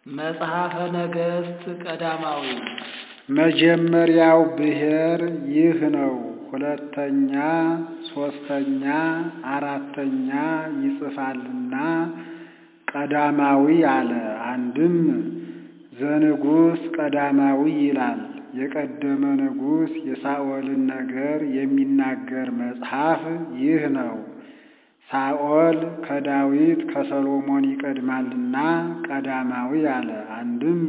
መጽሐፈ ነገሥት ቀዳማዊ መጀመሪያው ብሔር ይህ ነው። ሁለተኛ፣ ሦስተኛ፣ አራተኛ ይጽፋልና ቀዳማዊ አለ። አንድም ዘንጉሥ ቀዳማዊ ይላል። የቀደመ ንጉሥ የሳኦልን ነገር የሚናገር መጽሐፍ ይህ ነው። ሳኦል ከዳዊት ከሰሎሞን ይቀድማልና ቀዳማዊ አለ። አንድም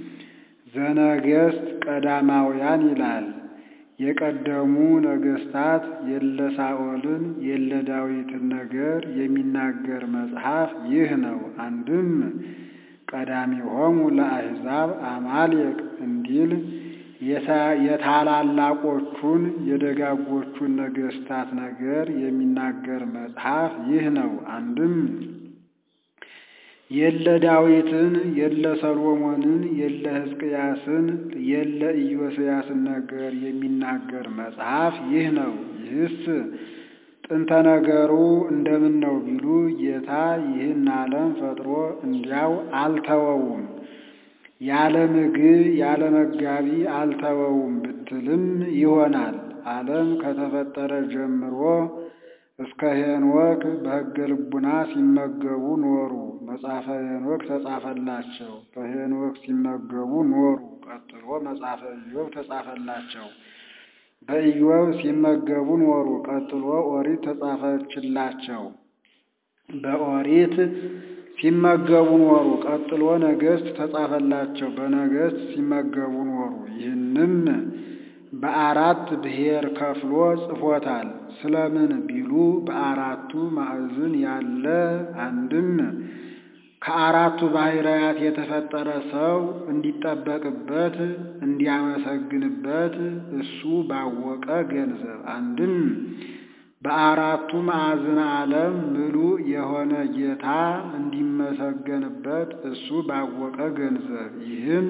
ዘነገሥት ቀዳማውያን ይላል። የቀደሙ ነገሥታት የለ ሳኦልን የለ ዳዊትን ነገር የሚናገር መጽሐፍ ይህ ነው። አንድም ቀዳሚሆሙ ለአሕዛብ አማሌቅ እንዲል የታላላቆቹን የደጋጎቹን ነገሥታት ነገር የሚናገር መጽሐፍ ይህ ነው። አንድም የለ ዳዊትን የለ ሰሎሞንን የለ ሕዝቅያስን የለ ኢዮስያስን ነገር የሚናገር መጽሐፍ ይህ ነው። ይህስ ጥንተ ነገሩ እንደምን ነው ቢሉ ጌታ ይህን ዓለም ፈጥሮ እንዲያው አልተወውም ያለ ምግብ ያለ መጋቢ አልተወውም ብትልም ይሆናል። ዓለም ከተፈጠረ ጀምሮ እስከ ሄኖክ በሕገ ልቡና ሲመገቡ ኖሩ። መጽሐፈ ሄኖክ ተጻፈላቸው። በሄኖክ ሲመገቡ ኖሩ። ቀጥሎ መጽሐፈ ኢዮብ ተጻፈላቸው። በኢዮብ ሲመገቡ ኖሩ። ቀጥሎ ኦሪት ተጻፈችላቸው። በኦሪት ሲመገቡ ኖሩ። ቀጥሎ ነገሥት ተጻፈላቸው። በነገሥት ሲመገቡ ኖሩ። ይህንም በአራት ብሔር ከፍሎ ጽፎታል። ስለምን ቢሉ በአራቱ ማዕዝን ያለ አንድም ከአራቱ ባሕርያት የተፈጠረ ሰው እንዲጠበቅበት እንዲያመሰግንበት እሱ ባወቀ ገንዘብ አንድም በአራቱ ማዕዝን ዓለም ምሉእ የሆነ ጌታ እንዲመሰገንበት እሱ ባወቀ ገንዘብ ይህም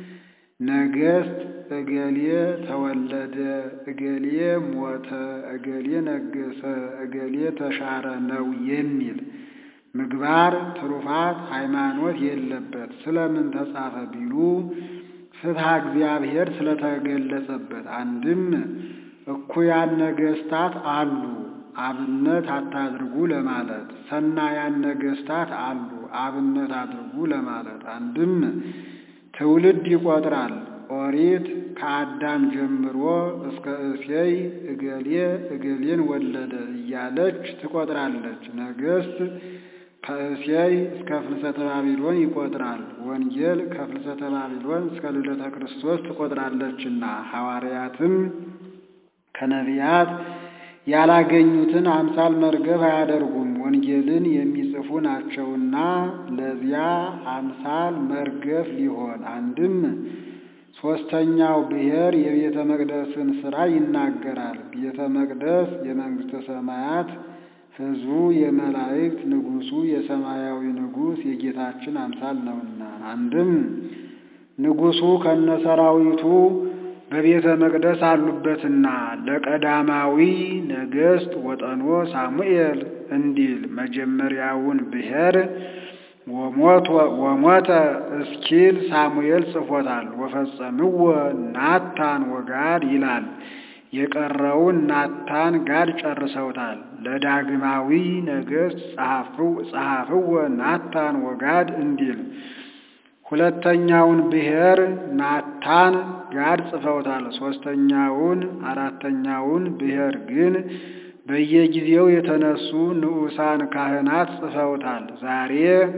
ነገሥት እገሌ ተወለደ፣ እገሌ ሞተ፣ እገሌ ነገሰ፣ እገሌ ተሻረ ነው የሚል ምግባር፣ ትሩፋት፣ ሃይማኖት የለበት። ስለምን ተጻፈ ቢሉ ፍትሐ እግዚአብሔር ስለተገለጸበት። አንድም እኩያን ነገሥታት አሉ አብነት አታድርጉ ለማለት፣ ሰናያን ነገሥታት አሉ አብነት አድርጉ ለማለት። አንድም ትውልድ ይቆጥራል። ኦሪት ከአዳም ጀምሮ እስከ እሴይ እገሌ እገሌን ወለደ እያለች ትቆጥራለች። ነገሥት ከእሴይ እስከ ፍልሰተ ባቢሎን ይቆጥራል። ወንጌል ከፍልሰተ ባቢሎን እስከ ልደተ ክርስቶስ ትቆጥራለችና ሐዋርያትም ከነቢያት ያላገኙትን አምሳል መርገፍ አያደርጉም። ወንጌልን የሚጽፉ ናቸውና ለዚያ አምሳል መርገፍ ሊሆን አንድም ሦስተኛው ብሔር የቤተ መቅደስን ሥራ ይናገራል። ቤተ መቅደስ የመንግሥተ ሰማያት ሕዝቡ የመላእክት ንጉሡ የሰማያዊ ንጉሥ የጌታችን አምሳል ነውና አንድም ንጉሡ ከነሰራዊቱ በቤተ መቅደስ አሉበትና ለቀዳማዊ ነገሥት ወጠኖ ሳሙኤል እንዲል መጀመሪያውን ብሔር ወሞተ እስኪል ሳሙኤል ጽፎታል። ወፈጸምዎ ናታን ወጋድ ይላል። የቀረውን ናታን ጋድ ጨርሰውታል። ለዳግማዊ ነገሥት ጸሐፍዎ ናታን ወጋድ እንዲል ሁለተኛውን ብሔር ናታን ጋድ ጽፈውታል። ሦስተኛውን አራተኛውን ብሔር ግን በየጊዜው የተነሱ ንዑሳን ካህናት ጽፈውታል። ዛሬ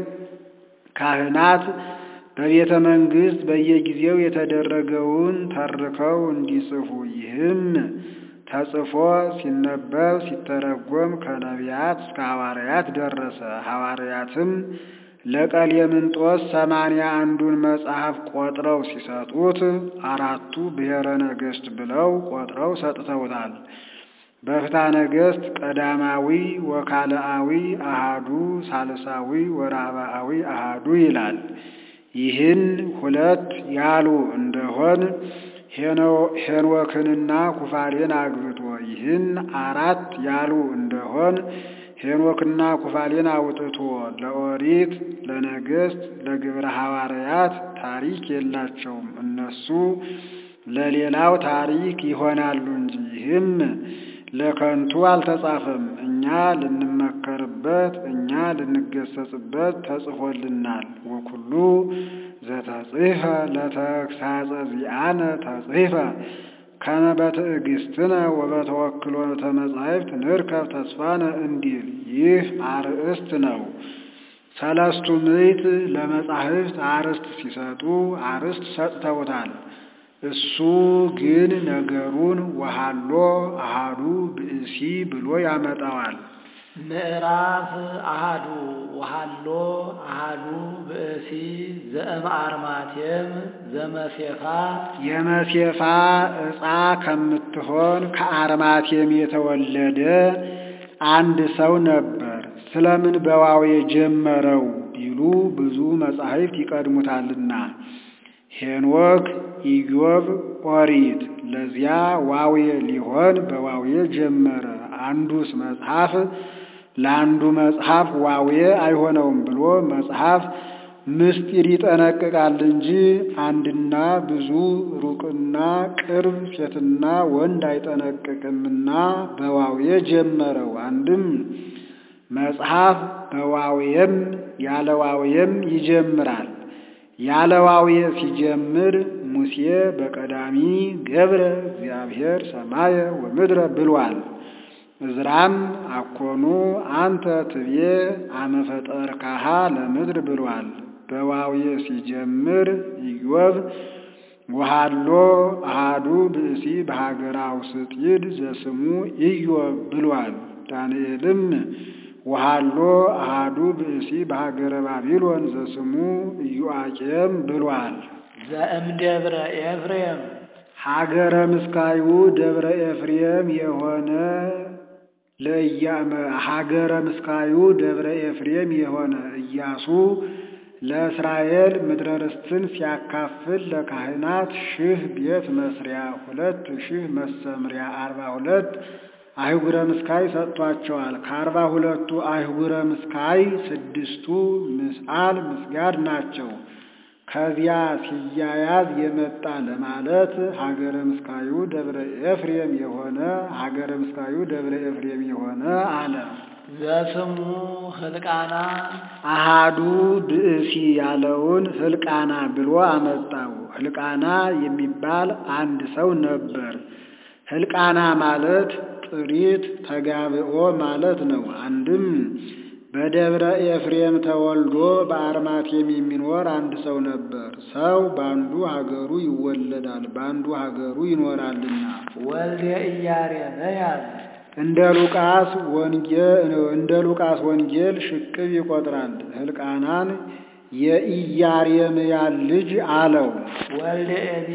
ካህናት በቤተ መንግሥት በየጊዜው የተደረገውን ተርከው እንዲጽፉ ይህም ተጽፎ ሲነበብ ሲተረጎም ከነቢያት እስከ ሐዋርያት ደረሰ። ሐዋርያትም ለቀሌምንጦስ ሰማንያ አንዱን መጽሐፍ ቆጥረው ሲሰጡት አራቱ ብሔረ ነገሥት ብለው ቆጥረው ሰጥተውታል። በፍትሐ ነገሥት ቀዳማዊ ወካልአዊ አሃዱ ሳልሳዊ ወራብዓዊ አሃዱ ይላል። ይህን ሁለት ያሉ እንደሆን ሄኖክንና ኩፋሌን አግብቶ ይህን አራት ያሉ እንደሆን ሄኖክና ኩፋሌን አውጥቶ ለኦሪት ለነገሥት ለግብረ ሐዋርያት ታሪክ የላቸውም። እነሱ ለሌላው ታሪክ ይሆናሉ እንጂ ይህም ለከንቱ አልተጻፈም። እኛ ልንመከርበት እኛ ልንገሰጽበት ተጽፎልናል። ወኩሉ ዘተጽሕፈ ለተግሳጸ ዚአነ ተጽሕፈ ከመ በትዕግስትነ ወበተወክሎተ መጻሕፍት ንርከብ ተስፋነ እንዲል ይህ አርእስት ነው። ሰለስቱ ምዕት ለመጻሕፍት አርእስት ሲሰጡ አርእስት ሰጥተውታል። እሱ ግን ነገሩን ወሃሎ አሃዱ ብእሲ ብሎ ያመጣዋል። ምዕራፍ አሃዱ ወሃሎ አሃዱ ብእሲ ዘእም አርማቴም ዘመሴፋ የመሴፋ ዕፃ ከምትሆን ከአርማቴም የተወለደ አንድ ሰው ነበር። ስለምን በዋው የጀመረው ቢሉ ብዙ መጻሕፍት ይቀድሙታልና ሄኖክ፣ ኢዮብ፣ ኦሪት ለዚያ ዋዌ ሊሆን በዋዌ ጀመረ። አንዱስ መጽሐፍ ለአንዱ መጽሐፍ ዋዌ አይሆነውም ብሎ መጽሐፍ ምስጢር ይጠነቅቃል እንጂ አንድና ብዙ ሩቅና ቅርብ ሴትና ወንድ አይጠነቅቅምና በዋዌ ጀመረው። አንድም መጽሐፍ በዋዌም ያለ ዋዌም ይጀምራል። ያለ ዋዌ ሲጀምር ሙሴ በቀዳሚ ገብረ እግዚአብሔር ሰማየ ወምድረ ብሏል። እዝራም አኮኑ አንተ ትቤ አመፈጠርካሃ ለምድር ብሏል። በዋዌ ሲጀምር ኢዮብ ወሃሎ አሃዱ ብእሲ በሀገረ አውስጢድ ዘስሙ ኢዮብ ብሏል። ዳንኤልም ወሃሎ አሃዱ ብእሲ በሀገረ ባቢሎን ዘስሙ ኢዮአቄም ብሏል። ዘእምደብረ ኤፍሬም ሀገረ ምስካዩ ደብረ ኤፍሬም የሆነ ለእያመ ሀገረ ምስካዩ ደብረ ኤፍሬም የሆነ ኢያሱ ለእስራኤል ምድረ ርስትን ሲያካፍል ለካህናት ሺህ ቤት መስሪያ ሁለት ሺህ መሰምሪያ አርባ ሁለት አይጉረ ምስካይ ሰጥቷቸዋል። ከአርባ ሁለቱ አይጉረ ምስካይ ስድስቱ ምስአል ምስጋድ ናቸው። ከዚያ ሲያያዝ የመጣ ለማለት ሀገረ ምስካዩ ደብረ ኤፍሬም የሆነ ሀገረ ምስካዩ ደብረ ኤፍሬም የሆነ አለ። ዘስሙ ህልቃና አሃዱ ብእሲ ያለውን ህልቃና ብሎ አመጣው። ህልቃና የሚባል አንድ ሰው ነበር። ህልቃና ማለት ጥሪት ተጋብኦ ማለት ነው። አንድም በደብረ ኤፍሬም ተወልዶ በአርማቴም የሚኖር አንድ ሰው ነበር። ሰው በአንዱ ሀገሩ ይወለዳል፣ በአንዱ ሀገሩ ይኖራልና። ወልደ ኢያሬምያስ እንደ ሉቃስ ወንጌል እንደ ሉቃስ ወንጌል ሽቅብ ይቆጥራል። ህልቃናን የኢያሬምያል ልጅ አለው። ወልደ ኤሊ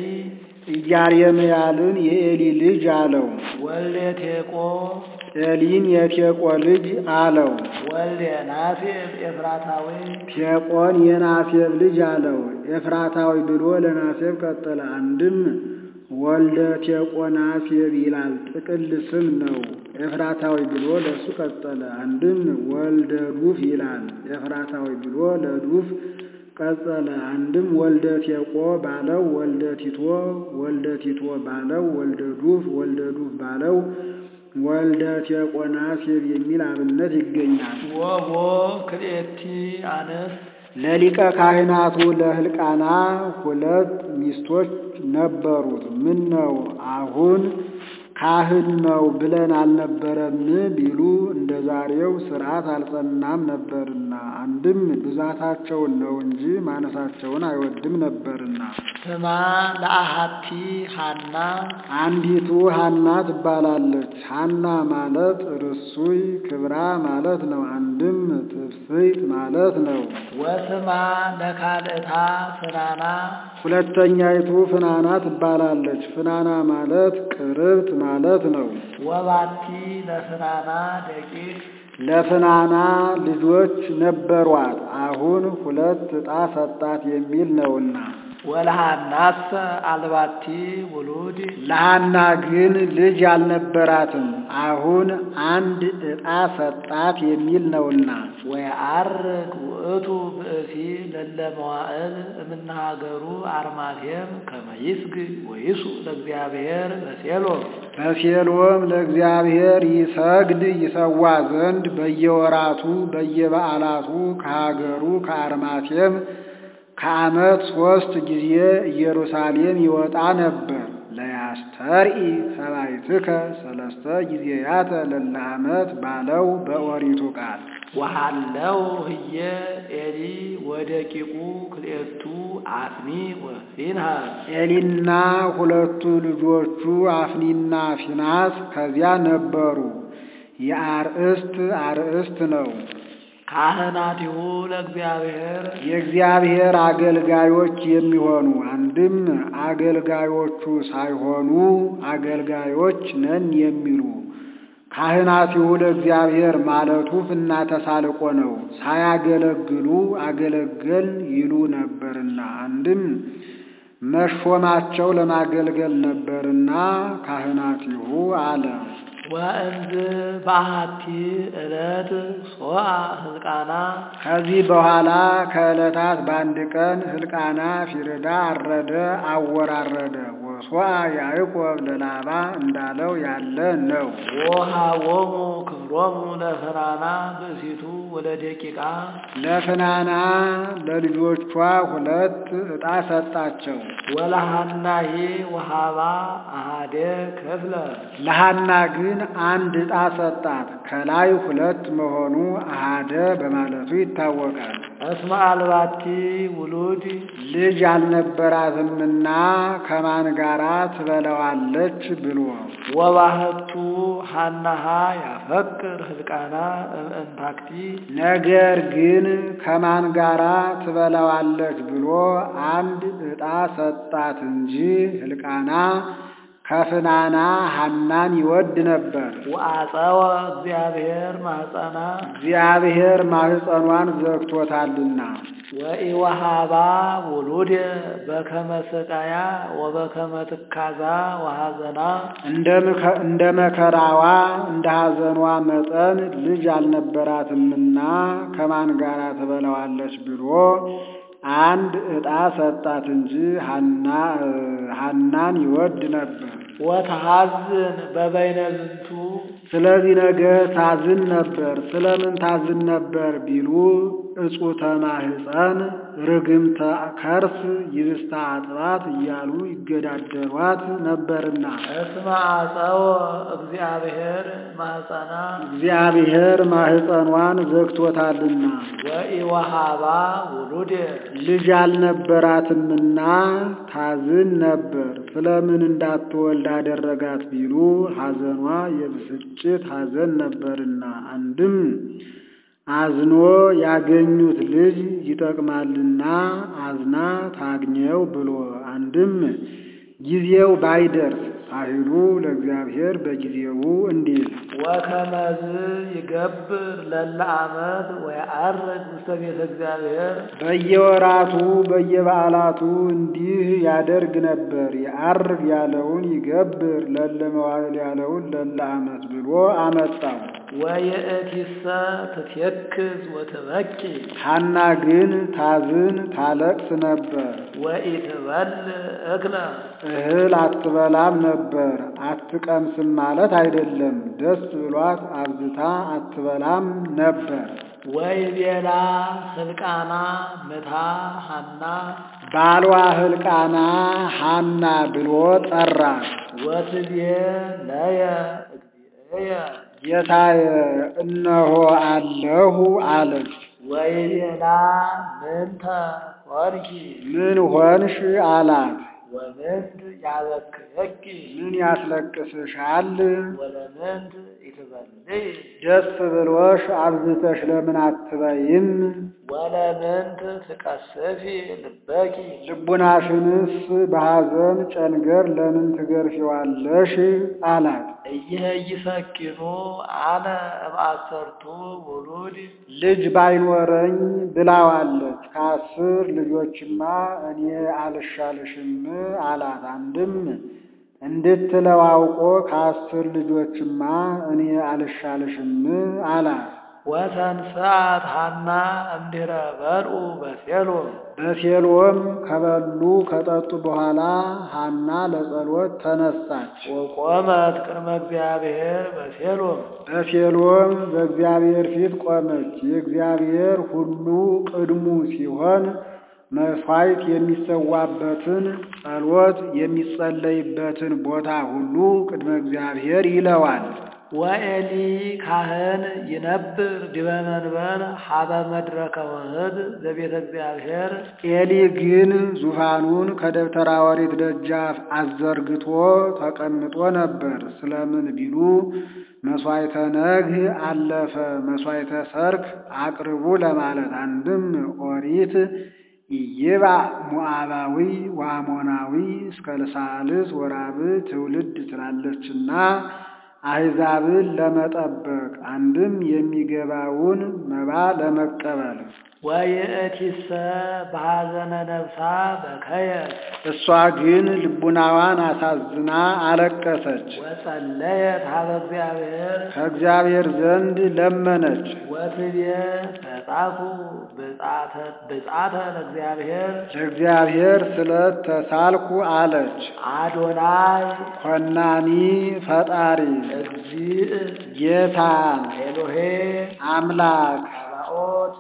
ኢያሬምያልን የኤሊ ልጅ አለው። ወልደ ቴቆ ኤሊን የቴቆ ልጅ አለው። ወልደ ናሴብ ኤፍራታዊ ቴቆን የናሴብ ልጅ አለው። ኤፍራታዊ ብሎ ለናሴብ ቀጠለ። አንድም ወልደ ቴቆ ናሴብ ይላል፣ ጥቅል ስም ነው። ኤፍራታዊ ብሎ ለእሱ ቀጠለ። አንድም ወልደ ዱፍ ይላል፣ ኤፍራታዊ ብሎ ለዱፍ ቀጸለ። አንድም ወልደ ቴቆ ባለው ወልደ ቲቶ፣ ወልደ ቲቶ ባለው ወልደ ዱፍ፣ ወልደ ዱፍ ባለው ወልደ ቴቆ ናሴብ የሚል አብነት ይገኛል። ወቦ ክልኤቲ አንስት ለሊቀ ካህናቱ ለህልቃና ሁለት ሚስቶች ነበሩት። ምን ነው አሁን ካህን ነው ብለን አልነበረም ቢሉ እንደ ዛሬው ስርዓት አልጸናም ነበርና፣ አንድም ብዛታቸውን ነው እንጂ ማነሳቸውን አይወድም ነበርና። ስማ ለአሃቲ ሃና አንዲቱ ሀና ትባላለች። ሀና ማለት ርሱይ ክብራ ማለት ነው። አንድም ትፍስሕት ማለት ነው። ወስማ ለካልእታ ፍናና ሁለተኛይቱ ፍናና ትባላለች። ፍናና ማለት ቅርብት ማለት ነው። ወባቲ ለፍናና ደቂቅ ለፍናና ልጆች ነበሯት። አሁን ሁለት ዕጣ ሰጣት የሚል ነውና ወለሃናሰ አልባቲ ውሉድ ለሐና ግን ልጅ አልነበራትም። አሁን አንድ ዕጣ ሰጣት የሚል ነውና ወየዐርግ ውእቱ ብእሲ ለለ መዋዕል እምናሃገሩ አርማቴም ከመ ይስግ ወይሱ ለእግዚአብሔር በሴሎም በሴሎም ለእግዚአብሔር ይሰግድ ይሰዋ ዘንድ በየወራቱ በየበዓላቱ ከሀገሩ ከአርማቴም ከዓመት ሦስት ጊዜ ኢየሩሳሌም ይወጣ ነበር። ለያስተርኢ ሰባይትከ ሰለስተ ጊዜያተ ለለ ዓመት ባለው በኦሪቱ ቃል ወሃለው ህየ ኤሊ ወደቂቁ ክልኤቱ አፍኒ ወፊንሃስ ኤሊና ሁለቱ ልጆቹ አፍኒና ፊናስ ከዚያ ነበሩ። የአርእስት አርእስት ነው። ካህናቲሁ ለእግዚአብሔር የእግዚአብሔር አገልጋዮች የሚሆኑ አንድም አገልጋዮቹ ሳይሆኑ አገልጋዮች ነን የሚሉ ካህናቲሁ ለእግዚአብሔር ማለቱ ፍና ተሳልቆ ነው። ሳያገለግሉ አገለገል ይሉ ነበርና አንድም መሾማቸው ለማገልገል ነበርና ካህናቲሁ አለ። ወእንዝ በአሐቲ ዕለት ሶአ ሕዝቃና ከዚህ በኋላ ከዕለታት በአንድ ቀን ሕልቃና ፊርዳ አረደ፣ አወራረደ። ወሶአ ያዕቆብ ለላባ እንዳለው ያለ ነው። ወሃቦሙ ክፍሎሙ ለፍናና ብእሲቱ ወለደቂቃ ለፍናና ለልጆቿ ሁለት ዕጣ ሰጣቸው። ወለሃናሂ ወሃባ አሃደ ክፍለ ለሐና ግን አንድ ዕጣ ሰጣት። ከላይ ሁለት መሆኑ አሃደ በማለቱ ይታወቃል። እስመ አልባቲ ውሉድ ልጅ አልነበራትምና ከማን ጋራ ትበለዋለች ብሎ ወባህቱ ሃናሃ ያፈቅር ሕልቃና እምእንታክቲ ነገር ግን ከማን ጋራ ትበላዋለች ብሎ አንድ ዕጣ ሰጣት እንጂ ሕልቃና ከፍናና ሐናን ይወድ ነበር። ወአፀወ እግዚአብሔር ማኅፀና እግዚአብሔር ማኅፀኗን ዘግቶታልና ወኢወሃባ ውሉድ በከመ ስቃያ ወበከመ ትካዛ ወሐዘና እንደ መከራዋ እንደ ሐዘኗ መጠን ልጅ አልነበራትምና ከማን ጋር ትበላዋለች ብሎ አንድ ዕጣ ሰጣት እንጂ ሐናን ይወድ ነበር። ወተሐዝን በበይነ ዝንቱ ስለዚህ ነገር ታዝን ነበር። ስለምን ታዝን ነበር ቢሉ እጹተ ማህፀን ርግምተ ከርስ ይብስታ አጥባት እያሉ ይገዳደሯት ነበርና እስመ አፀወ እግዚአብሔር ማኅፀና እግዚአብሔር ማህፀኗን ዘግቶታልና ወኢወሃባ ውሉድ ልጅ አልነበራትምና ታዝን ነበር። ስለምን እንዳትወልድ አደረጋት ቢሉ ሐዘኗ የብስጭት ሐዘን ነበርና አንድም አዝኖ ያገኙት ልጅ ይጠቅማልና አዝና ታግኘው ብሎ አንድም ጊዜው ባይደርስ ሳይሉ ለእግዚአብሔር በጊዜው እንዲል ወከመዝ ይገብር ለለ ዓመት ወየዐርግ ውስተ ቤተ እግዚአብሔር በየወራቱ በየበዓላቱ እንዲህ ያደርግ ነበር። የዐርግ ያለውን ይገብር ለለ መዋዕል ያለውን ለለ ዓመት ብሎ አመጣው። ወየእቲሰ ትትየክዝ ወትበኪ ሐና ግን ታዝን ታለቅስ ነበር። ወኢትበል እክለ እህል አትበላም ነበር። አትቀምስም ማለት አይደለም። ደስ ብሏት አብዝታ አትበላም ነበር። ወይቤላ ሕልቃና ምታ ሐና ባሏ ሕልቃና ሐና ብሎ ጠራት። ወትቤ ነየ እግዚእየ ጌታዬ እነሆ አለሁ አለች። ወይቤላ ምንተ ሆንኪ ምን ሆንሽ አላት። ወምንት ያበክየኪ ምን ያስለቅስሻል? ወለምንት ኢትበልይ ደስ ብሎሽ አብዝተሽ ለምን አትበይም? ወለምንት ትቀስፊ ልበኪ ልቡናሽንስ በሐዘን ጨንገር ለምን ትገርፊዋለሽ? አላት። እየይሰኪኑ አነ እምአሰርቱ ውሉድ ልጅ ባይኖረኝ ብላዋለች። ከአስር ልጆችማ እኔ አልሻልሽም አላት። አንድም እንድትለው አውቆ ከአስር ልጆችማ እኔ አልሻልሽም አላት። ወተንሥአት ሐና እምድኅረ በልዑ በሴሎም በሴሎም ከበሉ ከጠጡ በኋላ ሐና ለጸሎት ተነሳች። ወቆመት ቅድመ እግዚአብሔር በሴሎም በሴሎም በእግዚአብሔር ፊት ቆመች። የእግዚአብሔር ሁሉ ቅድሙ ሲሆን መሥዋዕት የሚሰዋበትን ጸሎት የሚጸለይበትን ቦታ ሁሉ ቅድመ እግዚአብሔር ይለዋል። ወኤሊ ካህን ይነብር ዲበ መንበር ሀበ መድረከ ወህድ ዘቤተ እግዚአብሔር ኤሊ ግን ዙፋኑን ከደብተራ ኦሪት ደጃፍ አዘርግቶ ተቀምጦ ነበር። ስለምን ቢሉ መሥዋዕተ ነግህ አለፈ፣ መሥዋዕተ ሰርክ አቅርቡ ለማለት አንድም ኦሪት ኢይባ ሞዓባዊ ወአሞናዊ እስከ ልሳልስ ወራብ ትውልድ ትላለችና አሕዛብን ለመጠበቅ አንድም የሚገባውን መባ ለመቀበል ወይእቲሰ በሐዘነ ነፍሳ በከየት እሷ ግን ልቡናዋን አሳዝና አለቀሰች። ወጸለየት ሀበ እግዚአብሔር ከእግዚአብሔር ዘንድ ለመነች። ወትቤ ተጻፉ ብጻተ ለእግዚአብሔር ለእግዚአብሔር ስለት ተሳልኩ አለች። አዶናይ ኮናኒ ፈጣሪ እግዚእ ጌታ ኤሎሄ አምላክ ሰባኦት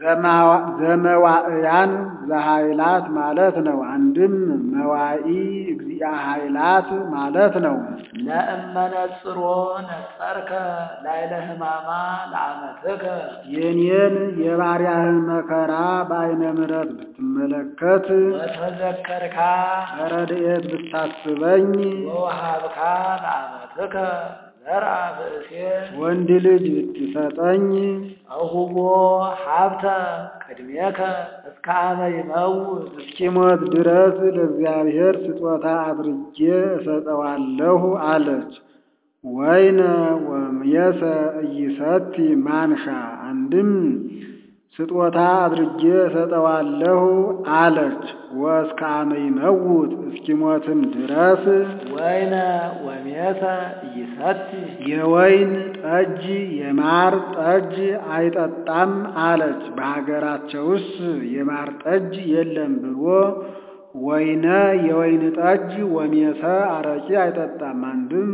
ዘመዋእያን ዘኃይላት ማለት ነው። አንድም መዋኢ እግዚአ ኃይላት ማለት ነው። ለእመነጽሮ ነጸርከ ላይለ ሕማማ ለአመትከ የኔን የባሪያህን መከራ በዓይነ ምሕረት ብትመለከት ወተዘከርካ በረድኤት ብታስበኝ ወውሃብካ ለአመትከ ዘርአ ብእሴ ወንድ ልጅ ብትሰጠኝ አሁቦ ሀብተ ቅድሜከ እስከ አመ ይመውት እስኪሞት ድረስ ለእግዚአብሔር ስጦታ አድርጌ እሰጠዋለሁ አለች። ወይነ ወምየሰ እይሰቲ ማንሻ አንድም ስጦታ አድርጌ እሰጠዋለሁ አለች። ወእስከ አመ ይመውት እስኪሞትም ድረስ ወይነ ወሜተ እይሰቲ የወይን ጠጅ የማር ጠጅ አይጠጣም አለች። በሀገራቸውስ የማር ጠጅ የለም ብሎ ወይነ የወይን ጠጅ ወሜተ አረቂ አይጠጣም። አንድም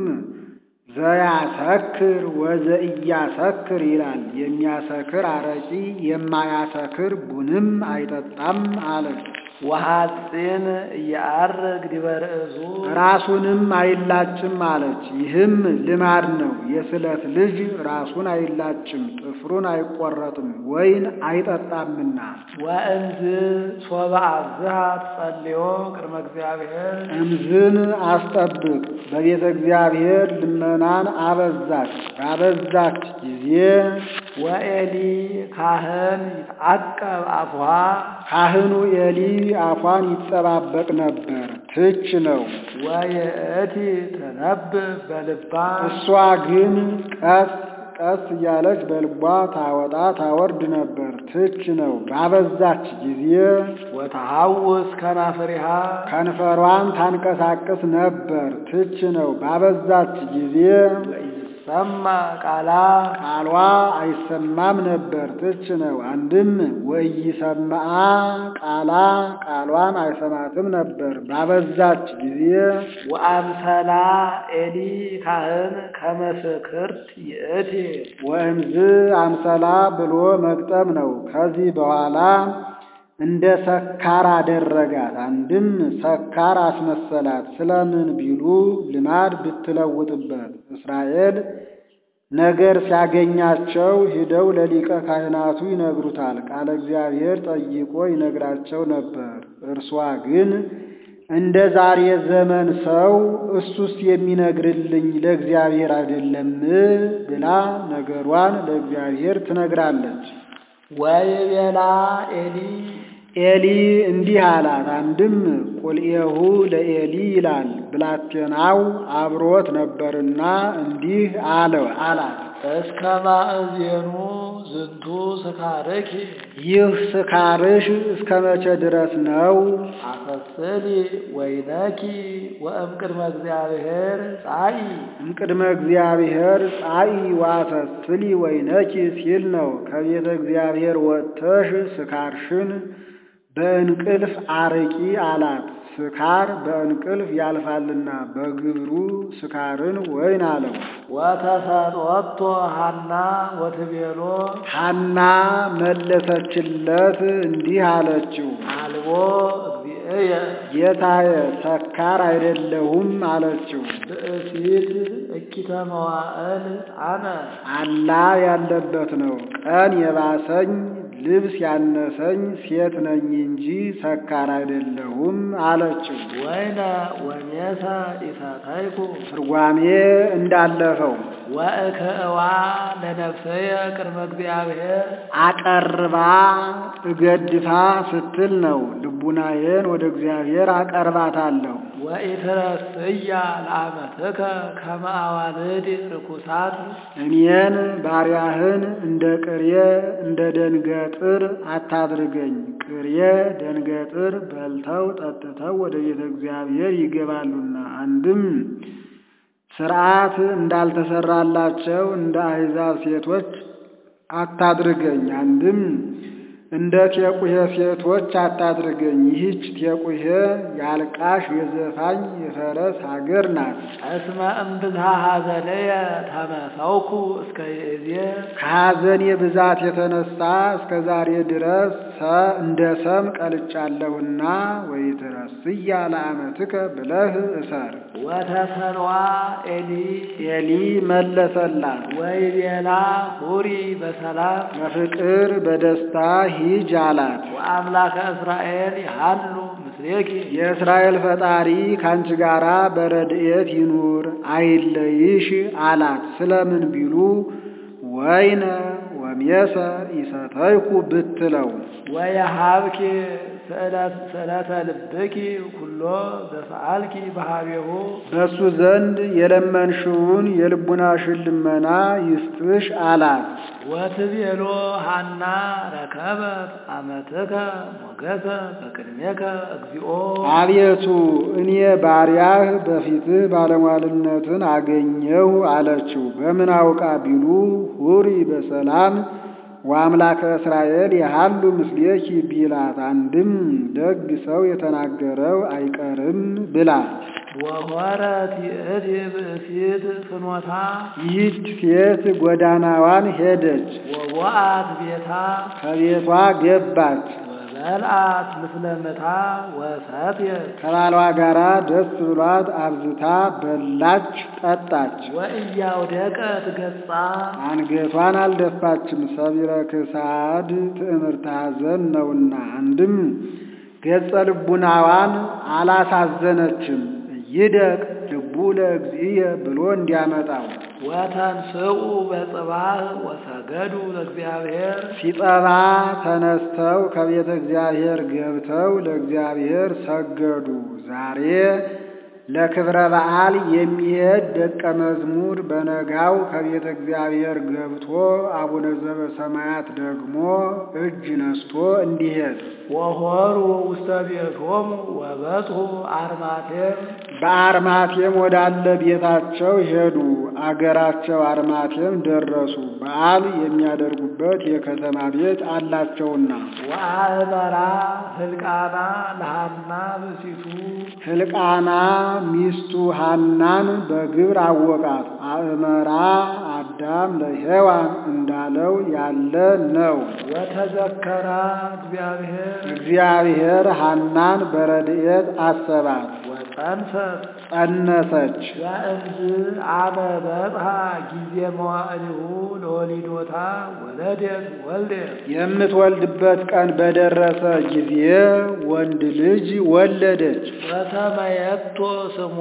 ዘያሰክር ወዘኢያሰክር ይላል። የሚያሰክር አረቂ የማያሰክር ቡንም አይጠጣም አለች። ወሐፂን እያአርግ ዲበ ርእሱ ራሱንም አይላጭም አለች። ይህም ልማድ ነው። የስለት ልጅ ራሱን አይላጭም፣ ጥፍሩን አይቆረጥም፣ ወይን አይጠጣምና። ወእንዝ ሶበ አብዝሃ ትጸልዮ ቅድመ እግዚአብሔር እምዝን አስጠብቅ በቤተ እግዚአብሔር ልመናን አበዛች። ባበዛች ጊዜ ወኤሊ ካህን ይትዐቀብ አፍሃ ካህኑ ኤሊ አፏን ይጠባበቅ ነበር። ትች ነው። ወይእቲ ትነብብ በልባ እሷ ግን ቀስ ቀስ እያለች በልቧ ታወጣ ታወርድ ነበር። ትች ነው። ባበዛች ጊዜ ወተሐውስ ከናፍሪሃ ከንፈሯን ታንቀሳቅስ ነበር። ትች ነው። ባበዛች ጊዜ ወኢይሰማ ቃላ ቃሏ አይሰማም ነበር። ትች ነው። አንድም ወኢይሰማዓ ቃላ ቃሏን አይሰማትም ነበር። ባበዛች ጊዜ ወአምሰላ ኤሊ ካህን ከመስክርት ይእቲ ወእምዝ አምሰላ ብሎ መግጠም ነው። ከዚህ በኋላ እንደ ሰካር አደረጋት። አንድም ሰካር አስመሰላት። ስለምን ቢሉ ልማድ ብትለውጥበት እስራኤል ነገር ሲያገኛቸው ሂደው ለሊቀ ካህናቱ ይነግሩታል። ቃለ እግዚአብሔር ጠይቆ ይነግራቸው ነበር። እርሷ ግን እንደ ዛሬ ዘመን ሰው እሱስ የሚነግርልኝ ለእግዚአብሔር አይደለም ብላ ነገሯን ለእግዚአብሔር ትነግራለች። ወይቤላ ኤሊ ኤሊ እንዲህ አላት። አንድም ቁልኤሁ ለኤሊ ይላል። ብላቴናው አብሮት ነበርና እንዲህ አለው አላት። እስከ ማእዜኑ ዝንቱ ስካርኪ ይህ ስካርሽ እስከ መቼ ድረስ ነው? አፈስሊ ወይነኪ ወእምቅድመ እግዚአብሔር ጻኢ እምቅድመ እግዚአብሔር ጻኢ ዋፈስሊ ወይነኪ ሲል ነው። ከቤተ እግዚአብሔር ወጥተሽ ስካርሽን በእንቅልፍ አርቂ አላት። ስካር በእንቅልፍ ያልፋልና በግብሩ ስካርን ወይን አለው። ወተሰጦቶ ሐና ወትቤሎ ሐና መለሰችለት እንዲህ አለችው፣ አልቦ እግዚእየ ጌታዬ ሰካር አይደለሁም አለችው። ብእሲት እኪተ መዋዕል አነ አላ ያለበት ነው። ቀን የባሰኝ ልብስ ያነሰኝ ሴት ነኝ እንጂ ሰካር አይደለሁም አለችው። ወይነ ወሜሰ ኢሰተይኩ ትርጓሜ እንዳለፈው ወእከእዋ ለነፍሰየ ቅድመ እግዚአብሔር አቀርባ እገድፋ ስትል ነው። ልቡናዬን ወደ እግዚአብሔር አቀርባታለሁ። ወኢትረስያ ለአመትከ ከመ አዋልድ ርኩሳት እኔን ባሪያህን እንደ ቅሬ እንደ ደንገጥር አታድርገኝ። ቅሬ ደንገጥር በልተው ጠጥተው ወደ ቤተ እግዚአብሔር ይገባሉና አንድም ስርዓት እንዳልተሰራላቸው እንደ አሕዛብ ሴቶች አታድርገኝ። አንድም እንደ ቴቁሄ ሴቶች አታድርገኝ። ይህች ቴቁሄ የአልቃሽ የዘፋኝ የፈረስ ሀገር ናት። እስመ እምብዝሃ ሐዘነየ ተመሰውኩ እስከ ይእዜ ከሐዘኔ ብዛት የተነሳ እስከ ዛሬ ድረስ ሰ እንደ ሰም ቀልጫለሁና ወይትረስያ ለአመትከ ብለህ እሰር። ወተሰልዋ ኤሊ ኤሊ መለሰላት፣ ወይቤላ ሁሪ በሰላም በፍቅር በደስታ ሂጅ አላት። ወአምላከ እስራኤል ይሃሉ ምስሌኪ የእስራኤል ፈጣሪ ካንቺ ጋራ በረድኤት ይኑር አይለይሽ አላት። ስለምን ቢሉ ወይነ ወሜሰ ኢሰተይኩ ብትለው ወየሃብኪ ስእለተ ልብኪ ኩሎ ዘሰአልኪ በሃቤሁ በእሱ ዘንድ የለመንሽውን የልቡናሽን ልመና ይስጥሽ አላት። ወትቤሎ ሐና ረከበት አመትከ ሞገሰ በቅድሜከ እግዚኦ አቤቱ እኔ ባሪያህ በፊትህ ባለሟልነትን አገኘሁ አለችው። በምን አውቃ ቢሉ ሁሪ በሰላም ወአምላከ እስራኤል የሃሉ ምስሌኪ ቢላት፣ አንድም ደግ ሰው የተናገረው አይቀርም ብላ ወሆረት ይእቲ ብእሲት ፍኖታ ይህች ሴት ጎዳናዋን ሄደች፣ ወቦአት ቤታ ከቤቷ ገባች። ወበልአት ምስለ ምታ ወሰትየት ከባሏ ጋራ ደስ ብሏት አብዝታ በላች፣ ጠጣች። ወእያውደቀት ገጻ አንገቷን አልደፋችም፣ ሰቢረ ክሳድ ትዕምርተ ሐዘን ነውና። አንድም ገጸ ልቡናዋን አላሳዘነችም። ይደቅ ልቡ ለእግዚእየ ብሎ እንዲያመጣው ወተንስኡ በጽባህ ወሰገዱ ለእግዚአብሔር ሲጠባ ተነስተው ከቤተ እግዚአብሔር ገብተው ለእግዚአብሔር ሰገዱ። ዛሬ ለክብረ በዓል የሚሄድ ደቀ መዝሙር በነጋው ከቤተ እግዚአብሔር ገብቶ አቡነ ዘበሰማያት ደግሞ እጅ ነስቶ እንዲሄድ ወሆሩ ውስተ ቤቶሙ ወበጽሑ አርማቴም በአርማቴም ወዳለ ቤታቸው ሄዱ። አገራቸው አርማቴም ደረሱ። በዓል የሚያደርጉበት የከተማ ቤት አላቸውና ወአእመራ ህልቃና ለሃና ብእሲቱ ሕልቃና ሚስቱ ሐናን በግብር አወቃት። አእመራ አዳም ለሔዋን እንዳለው ያለ ነው። ወተዘከራ እግዚአብሔር እግዚአብሔር ሐናን በረድኤት አሰባት፣ ወጸንሰት ጸነሰች። ወእምዝ አመ በጽሐ ጊዜ መዋዕሊሁ ለወሊዶታ ወለደት ወልደት የምትወልድበት ቀን በደረሰ ጊዜ ወንድ ልጅ ወለደች። ወሰመየቶ ስሞ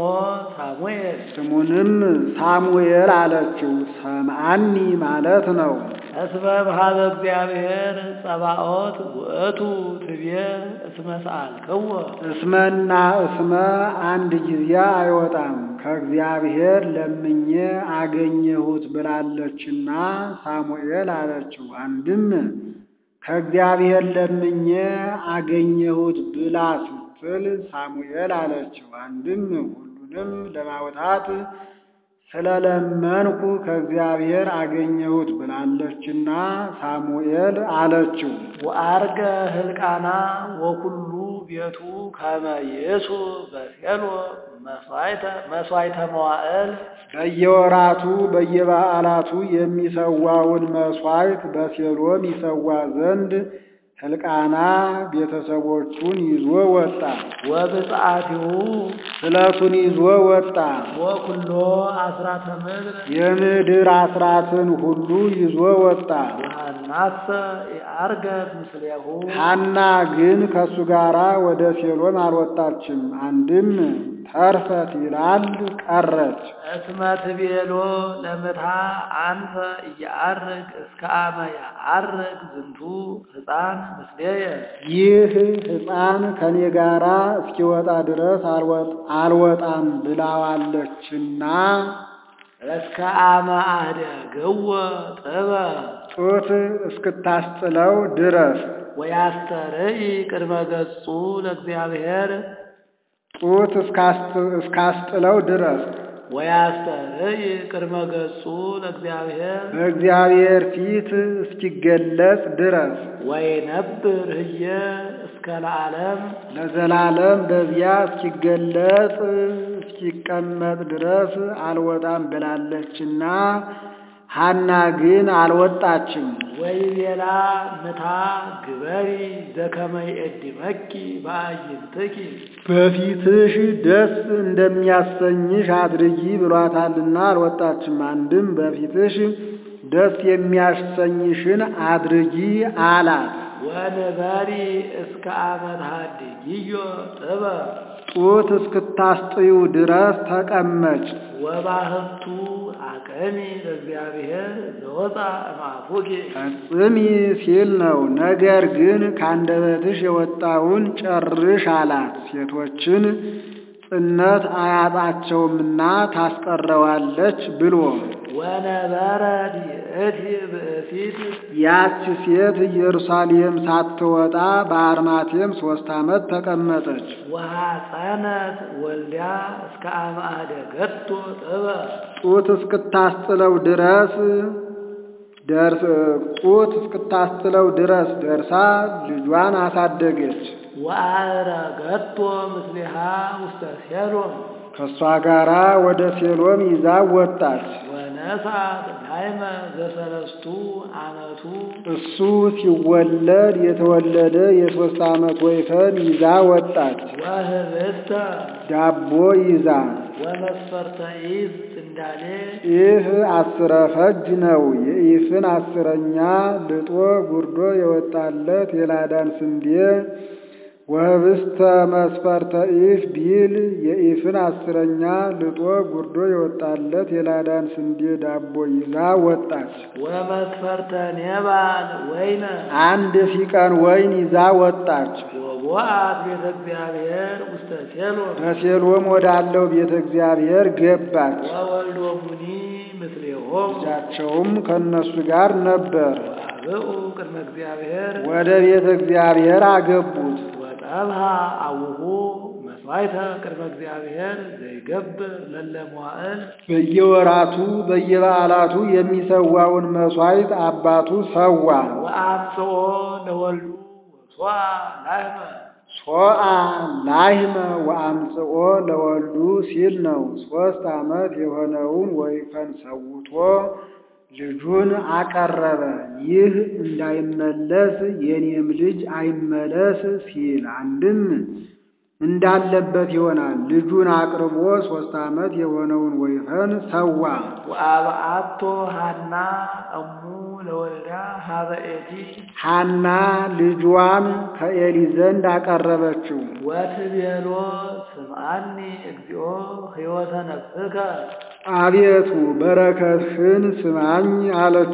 ሳሙኤል ስሙንም ሳሙኤል አለችው። ሰምዓኒ ማለት ነው። እስመ በኀበ እግዚአብሔር ጸባኦት ውእቱ ትቤ እስመ ሰአልክዎ እስመና እስመ አንድ ጊዜ አይወጣም ከእግዚአብሔር ለምኜ አገኘሁት ብላለችና ሳሙኤል አለችው። አንድም ከእግዚአብሔር ለምኜ አገኘሁት ብላ ስትል ሳሙኤል አለችው። አንድም ሁሉንም ለማውጣት ስለለመንኩ ከእግዚአብሔር አገኘሁት ብላለችና ሳሙኤል አለችው። ወአርገ ህልቃና ወኩሉ ቤቱ ከመ ይእሱ በሴሎ መስዋዕተ መስዋዕተ መዋዕል በየወራቱ በየበዓላቱ የሚሰዋውን መስዋዕት በሴሎም ይሰዋ ዘንድ ሕልቃና ቤተሰቦቹን ይዞ ወጣ። ወብፅዓቲሁ ስለቱን ይዞ ወጣ። ወኩሎ አስራተ ምድር የምድር አስራትን ሁሉ ይዞ ወጣ። ወሐናሰ የአርገት ምስሌሁ ሐና ግን ከእሱ ጋር ወደ ሴሎም አልወጣችም። አንድም ተርፈት ይላል ቀረች። እስመ ትቤሎ ለምታ አንፈ እያአርግ እስከ አመ ያአርግ ዝንቱ ሕፃን ምስሌየ ይህ ሕፃን ከኔ ጋራ እስኪወጣ ድረስ አልወጥ- አልወጣም ብላዋለችና እስከ አመ አህደገወ ጥበ ጡት እስክታስጥለው ድረስ ወያስተርኢ ቅድመ ገጹ ለእግዚአብሔር ጡት እስካስጥ- እስካስጥለው ድረስ ወያስተርኢ ቅድመ ገጹ ለእግዚአብሔር በእግዚአብሔር ፊት እስኪገለጽ ድረስ ወይነብር ህየ እስከ ለዓለም ለዘላለም በዚያ እስኪገለጽ እስኪቀመጥ ድረስ አልወጣም ብላለችና ሐና ግን አልወጣችም። ወይቤላ ምታ ግበሪ ዘከመ ይእድመኪ በአዕይንትኪ በፊትሽ ደስ እንደሚያሰኝሽ አድርጊ ብሏታልና አልወጣችም። አንድም በፊትሽ ደስ የሚያሰኝሽን አድርጊ አላት። ወንበሪ እስከ አመት ሀድጊዮ ጥበ ጡት እስክታስጥዩ ድረስ ተቀመጭ። ወባህቱ አቀሚ ለእግዚአብሔር ዘወፃ እምአፉኪ ፈጽሚ ሲል ነው። ነገር ግን ከአንደበትሽ የወጣውን ጨርሽ አላት። ሴቶችን ጽነት አያጣቸውምና ታስቀረዋለች ብሎ ወነበረ ዲእቲ ብእሲት ያች ሴት ኢየሩሳሌም ሳትወጣ በአርማቴም ሦስት ዓመት ተቀመጠች። ወሐፀነት ወልዳ እስከ አመ አህደገቶ ጥበ ጡት እስክታስጥለው ድረስ ደርስ ጡት እስክታስጥለው ድረስ ደርሳ ልጇን አሳደገች። ወአረገቶ ምስሊሃ ውስተ ሴሎም ከእሷ ጋራ ወደ ሴሎም ይዛ ወጣች። ወነሳት ዳይመ ዘሰለስቱ ዓመቱ እሱ ሲወለድ የተወለደ የሦስት ዓመት ወይፈን ይዛ ወጣች። ወህብስተ ዳቦ ይዛ ወመስፈርተ ኢፍ እንዳሌ ኢፍ አስረ ፈጅ ነው። የኢፍን አስረኛ ልጦ ጉርዶ የወጣለት የላዳን ስንዴ ወህብስተ መስፈርተ ኢፍ ቢል የኢፍን አስረኛ ልጦ ጉርዶ የወጣለት የላዳን ስንዴ ዳቦ ይዛ ወጣች። ወመስፈርተ ኔባል ወይነ አንድ ፊቀን ወይን ይዛ ወጣች። ወቦአት ቤተ እግዚአብሔር ውስተ ሴሎም በሴሎም ወዳለው ቤተ እግዚአብሔር ገባች። ወወልዶሙኒ ምስሌሆሙ ልጃቸውም ከእነሱ ጋር ነበር። አብኡ ቅድመ እግዚአብሔር ወደ ቤተ እግዚአብሔር አገቡት። ወጠብሃ አቡሁ መስዋዕተ ቅድመ እግዚአብሔር ዘይገብር ለለ መዋዕል በየወራቱ በየበዓላቱ የሚሰዋውን መሥዋዕት አባቱ ሰዋ። ወአምጽኦ ለወልዱ ወሶአ ላህመ ሶአ ላህመ ወአምጽኦ ለወልዱ ሲል ነው። ሦስት ዓመት የሆነውን ወይፈን ሰውቶ ልጁን አቀረበ። ይህ እንዳይመለስ የኔም ልጅ አይመለስ ሲል አንድም እንዳለበት ይሆናል። ልጁን አቅርቦ ሦስት ዓመት የሆነውን ወይፈን ሰዋ። ወአብአቶ ሐና እሙ ለወልዳ ሀበ ኤቲ ሐና ልጇን ከኤሊ ዘንድ አቀረበችው። ወትቤሎ ስምዓኒ እግዚኦ ሕይወተ ነፍስከ አቤቱ በረከትህን ስማኝ አለችው።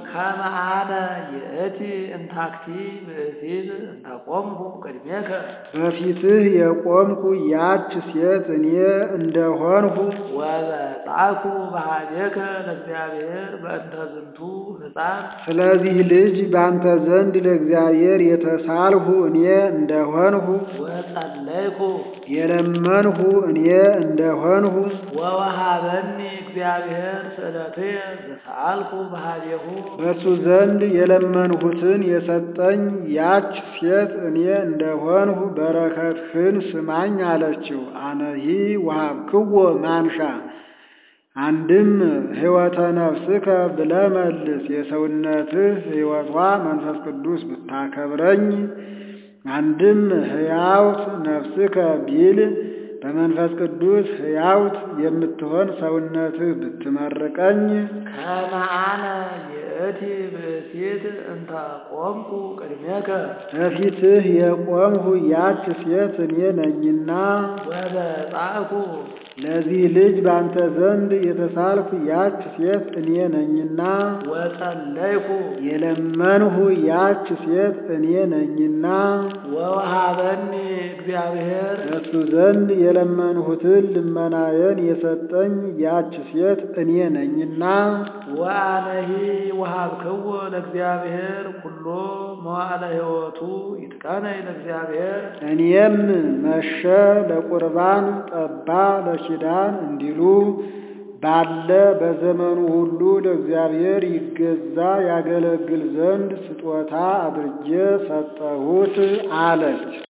ከመ አነ ይእቲ እንታክቲ ብእሲት እንተቆምኩ ቅድሜከ በፊትህ የቆምኩ ያች ሴት እኔ እንደሆንሁ ወበጻኩ በኀቤከ ለእግዚአብሔር በእንተ ዝንቱ ሕፃን ስለዚህ ልጅ ባንተ ዘንድ ለእግዚአብሔር የተሳልሁ እኔ እንደሆንሁ ወጸለይኩ የለመንሁ እኔ እንደሆንሁ ወወሃበኒ እግዚአብሔር ስእለትየ ዘሰአልኩ በኀቤሁ በእሱ ዘንድ የለመንሁትን የሰጠኝ ያች ሴት እኔ እንደሆንሁ በረከትህን ስማኝ አለችው። አነሂ ወሀብክዎ ማንሻ አንድም ሕይወተ ነፍስከ ብለህ መልስ። የሰውነትህ ሕይወቷ መንፈስ ቅዱስ ብታከብረኝ አንድም ሕያውት ነፍስከ ቢል በመንፈስ ቅዱስ ሕያውት የምትሆን ሰውነትህ ብትመርቀኝ ከመ አነ ይእቲ ብእሲት እንተ ቆምኩ ቅድሜከ በፊትህ የቆምሁ ያች ሴት እኔ ነኝና ወበጻእኩ ለዚህ ልጅ ባንተ ዘንድ የተሳልኩ ያች ሴት እኔ ነኝና ወጸለይኩ የለመንሁ ያች ሴት እኔ ነኝና ወወሃበኒ እግዚአብሔር በእሱ ዘንድ የለመንሁትን ልመናዬን የሰጠኝ ያች ሴት እኔ ነኝና ወአነሂ ወሀብክዎ ለእግዚአብሔር ኩሎ መዋዕለ ሕይወቱ ይትቀነይ ለእግዚአብሔር እኔም መሸ ለቁርባን ጠባ ለኪዳን እንዲሉ ባለ በዘመኑ ሁሉ ለእግዚአብሔር ይገዛ ያገለግል ዘንድ ስጦታ አድርጌ ሰጠሁት አለች።